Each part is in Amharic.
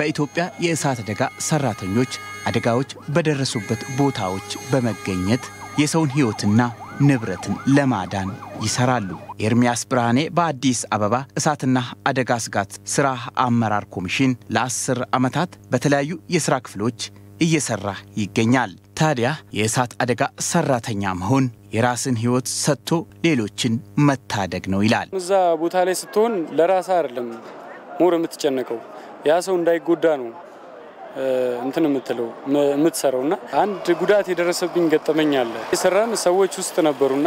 በኢትዮጵያ የእሳት አደጋ ሰራተኞች አደጋዎች በደረሱበት ቦታዎች በመገኘት የሰውን ሕይወትና ንብረትን ለማዳን ይሰራሉ። ኤርሚያስ ብርሃኔ በአዲስ አበባ እሳትና አደጋ ስጋት ስራ አመራር ኮሚሽን ለአስር ዓመታት በተለያዩ የሥራ ክፍሎች እየሰራ ይገኛል። ታዲያ የእሳት አደጋ ሰራተኛ መሆን የራስን ሕይወት ሰጥቶ ሌሎችን መታደግ ነው ይላል። እዛ ቦታ ላይ ስትሆን ለራስ አይደለም ሞር የምትጨነቀው ያ ሰው እንዳይጎዳ ነው እንትን የምትለው የምትሰራው እና አንድ ጉዳት የደረሰብኝ ገጠመኝ አለ። የሰራን ሰዎች ውስጥ ነበሩና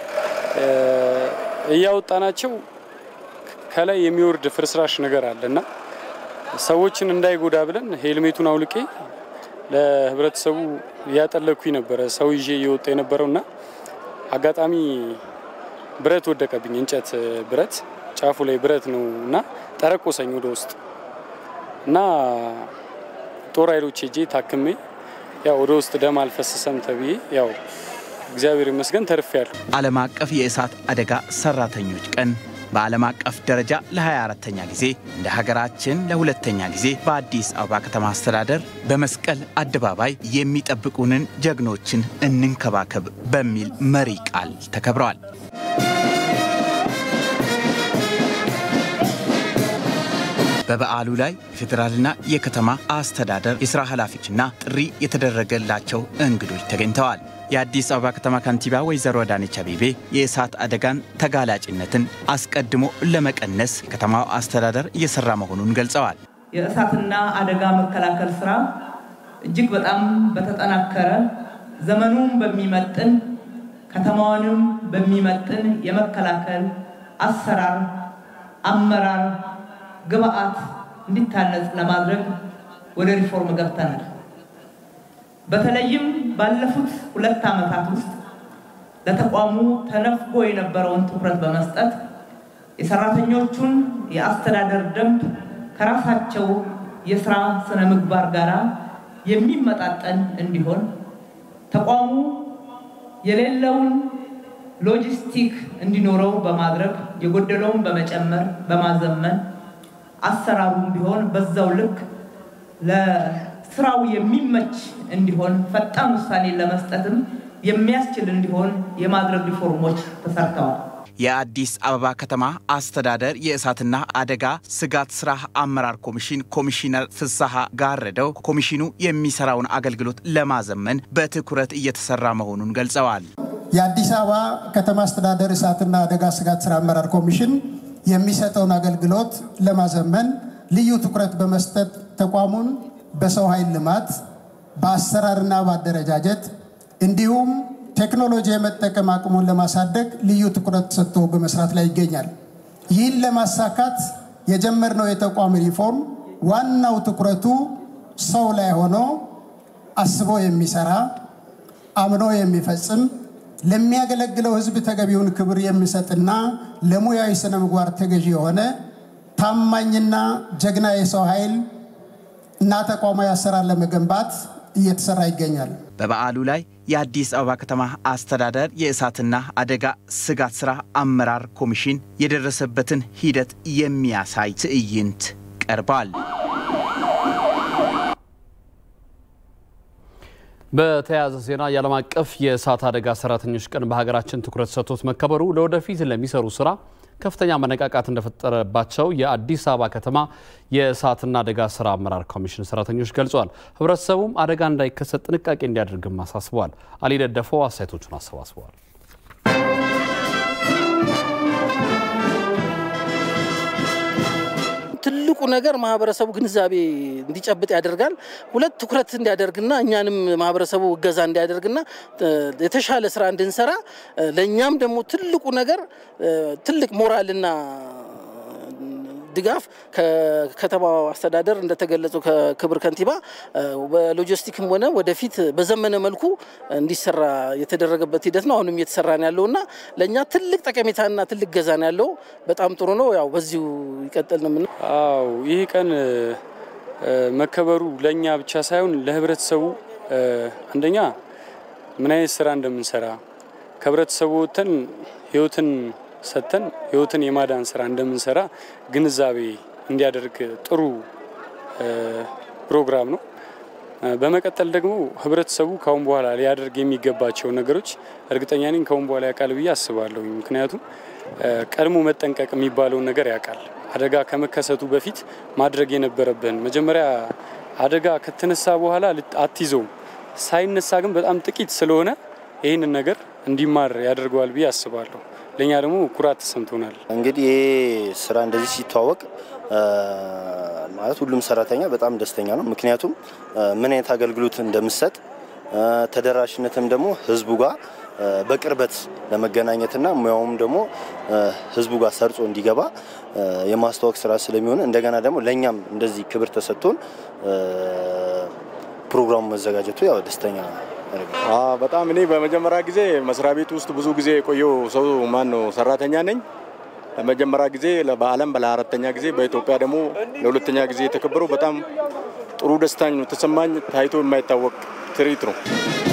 እያወጣናቸው ከላይ የሚወርድ ፍርስራሽ ነገር አለ እና ሰዎችን እንዳይጎዳ ብለን ሄልሜቱን አውልቄ ለህብረተሰቡ እያጠለኩኝ ነበረ ሰው ይዤ እየወጣ የነበረው እና አጋጣሚ ብረት ወደቀብኝ። እንጨት ብረት ጫፉ ላይ ብረት ነው እና ጠረቆሰኝ ወደ ውስጥ እና ጦር ኃይሎች ሄጄ ታክሜ ያው ወደ ውስጥ ደም አልፈሰሰም ተብዬ ያው እግዚአብሔር ይመስገን ተርፌያለሁ። ዓለም አቀፍ የእሳት አደጋ ሰራተኞች ቀን በዓለም አቀፍ ደረጃ ለ24ተኛ ጊዜ እንደ ሀገራችን ለሁለተኛ ጊዜ በአዲስ አበባ ከተማ አስተዳደር በመስቀል አደባባይ የሚጠብቁንን ጀግኖችን እንንከባከብ በሚል መሪ ቃል ተከብረዋል። በበዓሉ ላይ የፌዴራልና የከተማ አስተዳደር የሥራ ኃላፊዎችና ጥሪ የተደረገላቸው እንግዶች ተገኝተዋል። የአዲስ አበባ ከተማ ከንቲባ ወይዘሮ አዳነች አቤቤ የእሳት አደጋን ተጋላጭነትን አስቀድሞ ለመቀነስ የከተማው አስተዳደር እየሰራ መሆኑን ገልጸዋል። የእሳትና አደጋ መከላከል ስራ እጅግ በጣም በተጠናከረ ዘመኑን በሚመጥን ከተማዋንም በሚመጥን የመከላከል አሰራር፣ አመራር፣ ግብአት እንዲታነጽ ለማድረግ ወደ ሪፎርም ገብተናል። በተለይም ባለፉት ሁለት ዓመታት ውስጥ ለተቋሙ ተነፍጎ የነበረውን ትኩረት በመስጠት የሰራተኞቹን የአስተዳደር ደንብ ከራሳቸው የስራ ስነ ምግባር ጋር የሚመጣጠን እንዲሆን ተቋሙ የሌለውን ሎጂስቲክ እንዲኖረው በማድረግ የጎደለውን በመጨመር በማዘመን አሰራሩም ቢሆን በዛው ልክ ለስራው የሚመች እንዲሆን ፈጣን ውሳኔ ለመስጠትም የሚያስችል እንዲሆን የማድረግ ሪፎርሞች ተሰርተዋል። የአዲስ አበባ ከተማ አስተዳደር የእሳትና አደጋ ስጋት ስራ አመራር ኮሚሽን ኮሚሽነር ፍስሐ ጋረደው ኮሚሽኑ የሚሰራውን አገልግሎት ለማዘመን በትኩረት እየተሰራ መሆኑን ገልጸዋል። የአዲስ አበባ ከተማ አስተዳደር እሳትና አደጋ ስጋት ስራ አመራር ኮሚሽን የሚሰጠውን አገልግሎት ለማዘመን ልዩ ትኩረት በመስጠት ተቋሙን በሰው ኃይል ልማት፣ በአሰራርና በአደረጃጀት እንዲሁም ቴክኖሎጂ የመጠቀም አቅሙን ለማሳደግ ልዩ ትኩረት ሰጥቶ በመስራት ላይ ይገኛል። ይህን ለማሳካት የጀመርነው የተቋም ሪፎርም ዋናው ትኩረቱ ሰው ላይ ሆኖ አስቦ የሚሰራ አምኖ የሚፈጽም ለሚያገለግለው ሕዝብ ተገቢውን ክብር የሚሰጥና ለሙያዊ ስነ ምግባር ተገዢ የሆነ ታማኝና ጀግና የሰው ኃይል እና ተቋማዊ አሰራር ለመገንባት እየተሰራ ይገኛል። በበዓሉ ላይ የአዲስ አበባ ከተማ አስተዳደር የእሳትና አደጋ ስጋት ስራ አመራር ኮሚሽን የደረሰበትን ሂደት የሚያሳይ ትዕይንት ቀርቧል። በተያያዘ ዜና የዓለም አቀፍ የእሳት አደጋ ሰራተኞች ቀን በሀገራችን ትኩረት ሰጥቶት መከበሩ ለወደፊት ለሚሰሩ ስራ ከፍተኛ መነቃቃት እንደፈጠረባቸው የአዲስ አበባ ከተማ የእሳትና አደጋ ስራ አመራር ኮሚሽን ሰራተኞች ገልጸዋል። ህብረተሰቡም አደጋ እንዳይከሰት ጥንቃቄ እንዲያደርግም አሳስበዋል። አሊ ደደፈው አስተያየቶቹን አሰባስበዋል። ትልቁ ነገር ማህበረሰቡ ግንዛቤ እንዲጨብጥ ያደርጋል። ሁለት ትኩረት እንዲያደርግና እኛንም ማህበረሰቡ እገዛ እንዲያደርግና የተሻለ ስራ እንድንሰራ ለእኛም ደግሞ ትልቁ ነገር ትልቅ ሞራልና ድጋፍ ከከተማው አስተዳደር እንደተገለጸው ከክብር ከንቲባ በሎጂስቲክም ሆነ ወደፊት በዘመነ መልኩ እንዲሰራ የተደረገበት ሂደት ነው። አሁንም እየተሰራ ነው ያለው እና ለእኛ ትልቅ ጠቀሜታና ትልቅ ገዛ ነው ያለው። በጣም ጥሩ ነው። ያው በዚሁ ይቀጥል ነው። አዎ ይህ ቀን መከበሩ ለእኛ ብቻ ሳይሆን ለህብረተሰቡ አንደኛ ምን አይነት ስራ እንደምንሰራ ከህብረተሰቡ ወጥተን ህይወትን ሰጥተን ህይወትን የማዳን ስራ እንደምንሰራ ግንዛቤ እንዲያደርግ ጥሩ ፕሮግራም ነው። በመቀጠል ደግሞ ህብረተሰቡ ካሁን በኋላ ሊያደርግ የሚገባቸው ነገሮች እርግጠኛ ነኝ ካሁን በኋላ ያውቃል ብዬ አስባለሁ። ምክንያቱም ቀድሞ መጠንቀቅ የሚባለውን ነገር ያውቃል። አደጋ ከመከሰቱ በፊት ማድረግ የነበረብን መጀመሪያ አደጋ ከተነሳ በኋላ አትይዘውም። ሳይነሳ ግን በጣም ጥቂት ስለሆነ ይህንን ነገር እንዲማር ያደርገዋል ብዬ አስባለሁ። ለእኛ ደግሞ ኩራት ተሰምቶናል። እንግዲህ ይሄ ስራ እንደዚህ ሲተዋወቅ ማለት ሁሉም ሰራተኛ በጣም ደስተኛ ነው። ምክንያቱም ምን አይነት አገልግሎት እንደምሰጥ ተደራሽነትም ደግሞ ህዝቡ ጋር በቅርበት ለመገናኘትና ሙያውም ደግሞ ህዝቡ ጋር ሰርጾ እንዲገባ የማስተዋወቅ ስራ ስለሚሆን እንደገና ደግሞ ለእኛም እንደዚህ ክብር ተሰጥቶን ፕሮግራሙ መዘጋጀቱ ያው ደስተኛ በጣም እኔ በመጀመሪያ ጊዜ መስሪያ ቤት ውስጥ ብዙ ጊዜ የቆየው ሰው ማን ነው ሰራተኛ ነኝ። ለመጀመሪያ ጊዜ በዓለም ለአራተኛ ጊዜ በኢትዮጵያ ደግሞ ለሁለተኛ ጊዜ የተከበረው በጣም ጥሩ ደስታኝ ነው ተሰማኝ። ታይቶ የማይታወቅ ትርኢት ነው።